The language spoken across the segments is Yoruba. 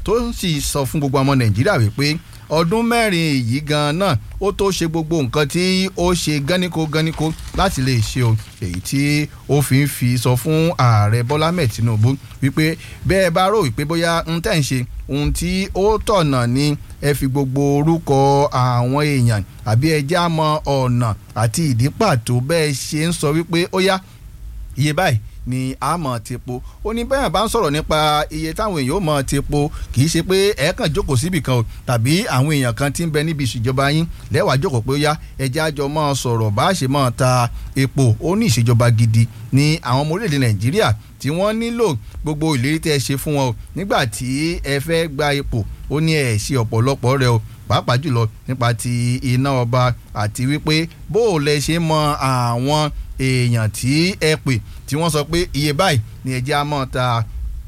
tó sì sọ fún gbogbo ọmọ nàìjíríà wípé ọdún mẹ́rin yìí gan náà ó tó ṣe gbogbo nǹkan tí ó ṣe gáníkó gáníkó láti lè ṣe o èyí tí ó fi ń fi sọ fún ààrẹ bọ́lá mẹ́ẹ̀ tinubu wípé bẹ́ẹ̀ bá rò wípé bóyá ń tẹ̀ ń ṣe ohun tí ó tọ̀nà ni ẹ fi gbogbo orúkọ àwọn èèyàn àbí ẹ já mọ ọ̀nà àti ìdí pàtó bẹ́ẹ̀ ṣe ń sọ wípé ó yá iye báyìí ni a mọ̀ ti po ó ní bẹ́ẹ̀ bá ń sọ̀rọ̀ nípa iye táwọn èèyàn ó mọ̀ ti po kì í ṣe pé ẹ kàn jókòó síbì kan o tàbí àwọn èèyàn kan ti ń bẹ níbi ìṣèjọba yín lẹ́wàá jókòó pé ó yá ẹjẹ́ àjọ mọ́ sọ̀rọ̀ bá a ṣe mọ́ ta epo ó ní ìṣèjọba gidi ní àwọn ọmọ orílẹ̀-èdè nàìjíríà tí wọ́n nílò gbogbo ìlérí tẹ́ ẹ ṣe fún wọn o nígbà tí ẹ fẹ́ gba epo ó ní ẹ̀ ṣe ọ̀pọ̀lọpọ̀ rẹ o pàápàá jùlọ nípa ti iná ọba àti wípé bó o lẹ ṣe mọ àwọn èèyàn tí ẹ pè tí wọ́n sọ pé iye báyìí ni ẹ jẹ́ á mọ́ ta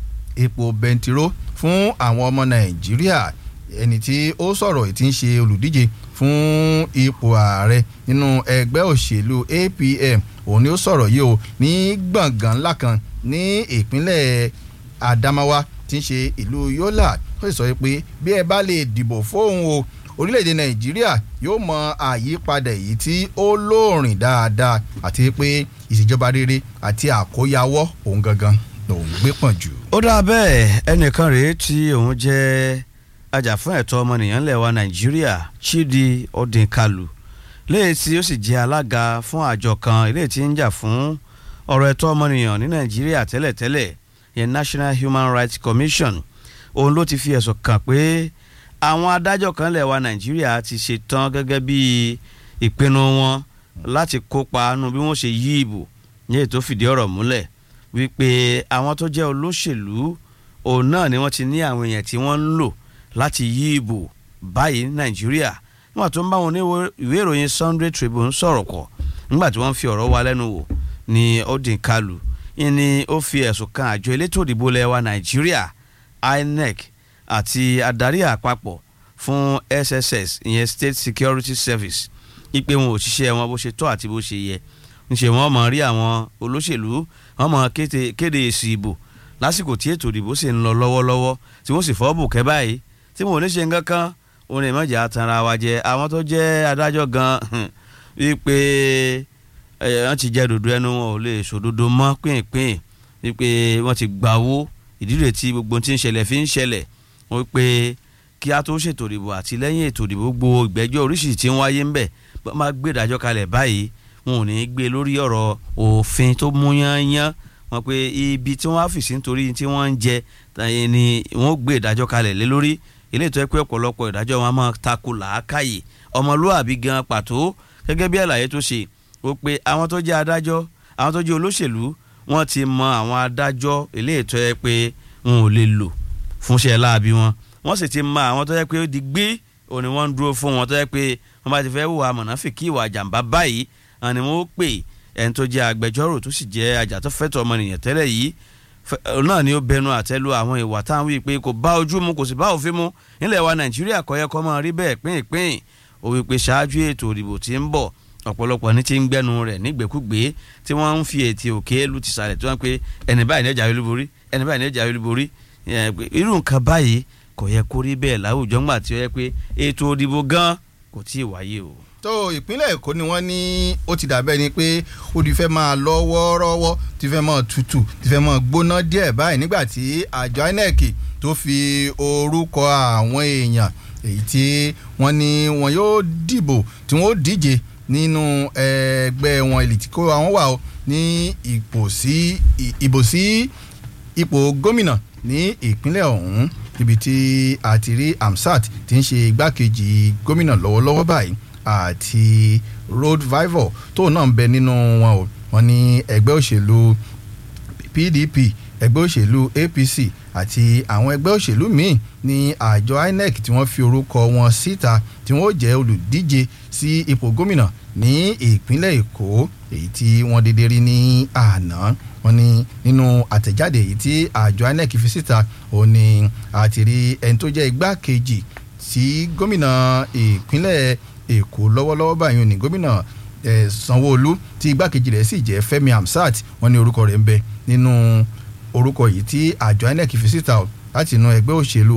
epo bẹntiró fún àwọn ọmọ nàìjíríà ẹni tí ó sọ̀rọ̀ tí ń ṣe olùdíje fún ipò ààrẹ nínú ẹgbẹ́ òṣèlú APM òun ni ó sọ̀rọ̀ yìí o ní gbọ̀ngàn ńlá kan ní ìpínlẹ̀ Adamawa tí ń ṣe ìlú Yola ó sì sọ pé bí ẹ bá lè dìbò fóun o orílẹ̀-èdè nàìjíríà yóò mọ àyípadà èyí tí ó lóòrìn dáadáa àti pé ìṣèjọba rere àti àkóyawọ́ òun gangan lòun gbé pọ̀n jù. ó dáa bẹ́ẹ̀ ẹnìkan rèé tí òun jẹ́ ajàfún ẹ̀tọ́ ọmọnìyàn ńlẹ̀ wa nàìjíríà chidi odinkalu léyìí tí ó sì jẹ́ alága fún àjọ kan eléyìí tí ń jà fún ọ̀rọ̀ ẹ̀tọ́ ọmọnìyàn ní nàìjíríà tẹ́lẹ̀tẹ́lẹ̀ yẹn national human rights commission òun ló ti fi ẹ̀sùn kàn pé àwọn adájọ́ kan lẹ̀ wa nàìjíríà ti ṣe tán gẹ́gẹ́ bí ìpinnu wọn láti kópa nínú bí wọ́n ṣe yí ìbò ní ètò fìdí ọ̀rọ̀ múlẹ̀ wípé àwọn tó jẹ́ olóṣèlú òun náà ni wọ́n ti ní àwọn èèyàn tí wọ́n ń lò láti yí ìbò báyìí ní nàìjíríà nígbà tó ń bá wọn ní ìwé ìròyìn Sunday Tribune sọ̀rọ̀ kọ̀ nígbà tí wọ́n fi ọ̀rọ̀ wa lẹ́nu wò ní Odinkalu ni ó fi ẹ̀sùn kan àjọ elétò ìdìbò lẹ̀ wa nàìjíríà INEC àti adarí àpapọ̀ fún SSS ìyẹn State Security Service ipe wọn ò ṣiṣẹ́ wọn bó ṣe tọ́ àti bó ṣe yẹ ńṣe wọn mọ̀ rí àwọn olóṣèlú wọn mọ̀ kéde èsì ìbò lásìkò tí ètò ìdìbò sì ń lọ lọ́wọ́lọ́wọ́ tí wọ́n sì fọ́ bùkẹ́ báyìí tí wọn ò ní ṣe nǹkan kan òun lè mọ̀jà tanra wa jẹ àwọn tó jẹ́ adájọ́ gan wípé wọ́n ti jẹ́ dòdò ẹnu wọn ò lè sòdodo mọ́ pínpín wípé wọ́n ti gbà owó ìdílé tí gbogbo tí ń ṣẹlẹ̀ fi ń ṣẹlẹ̀ wọ́n pé kí a tó ṣètò ìdìbò àti lẹ́yìn ètò ìdìbò gbogbo ìgbẹ́jọ́ oríṣiríṣi tí ń wáyé ńbẹ̀ bá máa gbé ìdájọ́ kalẹ̀ báyìí wọn ò ní í gbé lórí ọ̀rọ̀ òfin tó mú yányán wọn pé ibi tí wọ́n á fìsí nítorí tí wọ́n ń jẹ ni wọ́n gbé ìdájọ́ kalẹ̀ lé lórí ilé ìtọ́ pé ọ̀pọ̀lọpọ̀ ìdájọ́ wọn máa tako làákàyè ọmọlúwàbí gan pàtó gẹ́gẹ́ bí àlàyé tó ṣe ó pé àwọn tó jẹ́ adájọ́ àwọn tó jẹ́ olóṣèlú wọ́n ti mọ àwọn adájọ́ ilé ìtọ́ ẹ pé wọn ò lè lò fúnṣẹ́ láabi wọn wọ́n sì ti mọ àwọn tó yẹ pé ó di gbé òní wọ́n ń dúró fún wọn tó yẹ pé wọ́n bá ti fẹ́ hùwà mọ̀nàfíkì ìwà jàǹbá báyìí àni wọ́n ó pè ẹni tó jẹ́ agbẹjọ́rò tó sì jẹ́ ajàtọ́fẹ́tọ̀ ọmọnìyàn tẹ́lẹ̀ yìí náà ni ó bẹnu àtẹ́lu àwọn ìwà táwọn wí pé kò bá ojú mu kò sì bá òfin mu nílẹ̀ wa nàìjíríà kò yẹ kó máa rí bẹ́ẹ̀ pínpín ó wí pé ṣáájú ètò ìdìbò tí ń bọ̀ ọ̀pọ̀lọpọ̀ ní ti ń gbẹ́nu rẹ̀ nígbèkúgbé tí wọ́n ń fi ètí òkè lu ti sàlẹ̀ tí wọ́n pe ẹni báyìí ní ọjà olúborí ẹni báyìí ní ọjà olúborí irú nǹkan báyìí kò yẹ kó rí bẹ́ẹ̀ láwùjọ ńgbà tí ó yẹ pé ètò òdìbò gan kò tí ì wáyé o. tó ìpínlẹ̀ èkó ni wọ́n ní ó ti dàbẹ́ ni pé ó ti fẹ́ máa lọ wọ́ọ́rọ́wọ́ ti fẹ́ máa tutù ti fẹ́ máa gbóná díẹ̀ báyìí nígbà tí àjọ INEC tó fi orúkọ àwọn èèyàn èyí tí wọ́n ní wọn yóò dìbò tí wọ́n ó díje nínú ẹgbẹ́ wọn èlìtì kó àwọn wà ó ní ipò sí ìbò sí ipò gómìnà ní ìpínlẹ̀ ọ̀hún níbi tí a ti rí Amsat tí ń ṣe igbákejì gómìnà lọ́wọ́lọ́wọ́ báyìí àti road vival tó náà ń bẹ nínú wọn o wọn ní ẹgbẹ́ òṣèlú PDP ẹgbẹ́ òṣèlú APC àti àwọn ẹgbẹ́ òṣèlú míì ní àjọ INEC tí wọ́n fi orúkọ wọn síta tí wọ́n jẹ́ olùdíje sí ipò gómìnà ní ìpínlẹ̀ Èkó èyí tí wọ́n dédé rí ní àná wọ́n ní nínú àtẹ̀jáde èyí tí àjọ INEC fi síta òun ni àti rí ẹni tó jẹ́ igbákejì sí gómìnà ìpínlẹ̀ Èkó lọ́wọ́lọ́wọ́ báyìí ní gómìnà Sanwó-Olú tí igbákejì rẹ̀ sì jẹ́ Fẹ́mi Hamsat wọ́n ní orúkọ rẹ̀ ń bẹ nínú orúkọ yìí tí àjọ INEC fi síta láti inú ẹgbẹ́ òṣèlú